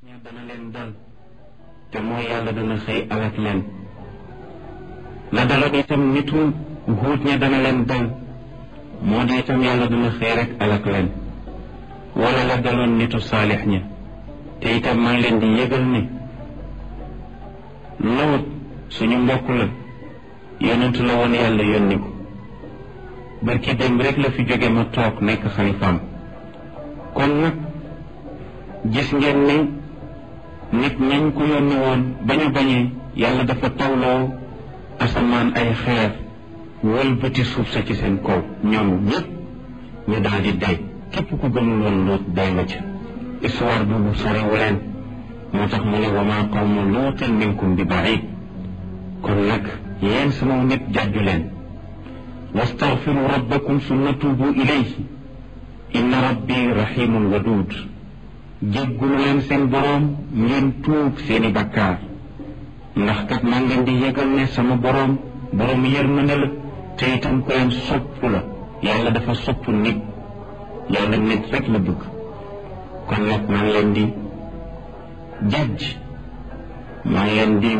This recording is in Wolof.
ña dana leen dal te mooy yàlla dana xëy alak leen la daloon itam nitu nguut ña dana leen dal moo di itam yàlla dana xëy rek alak leen wala la daloon nitu saalix ña te itam maa ngi leen di yëgal ne Lóot suñu mbokk la yonentu la woon yàlla yónni ko barki démb rek la fi jóge ma toog nekk xalifaam kon nag gis ngeen ne nit ñañ ko yónni woon bañu bañee yàlla dafa tawloo asamaan ay xeer wëlbati suuf sa ci seen kaw ñoom ñëpp ñu daal di day képp ku gëmul woon Lóot day nga ca histoire boobu sorewu leen moo tax mu ne wa maa qawmu luutin minkum bi baid kon nag yéen sama nit jàjju leen wastaghfiru rabbakum summa tuubu ilayhi inna rabbi rahimun wadud jéggulu leen seen boroom ngeen tuub seeni bakkaar ndax kat maa ngeen di yëgal ne sama boroom boroom yërmande la te itam ko leen sopp la yàlla dafa sopp nit yàlla nit rek la bëgg kon nag maa ngi leen di jàjj maa ngi leen di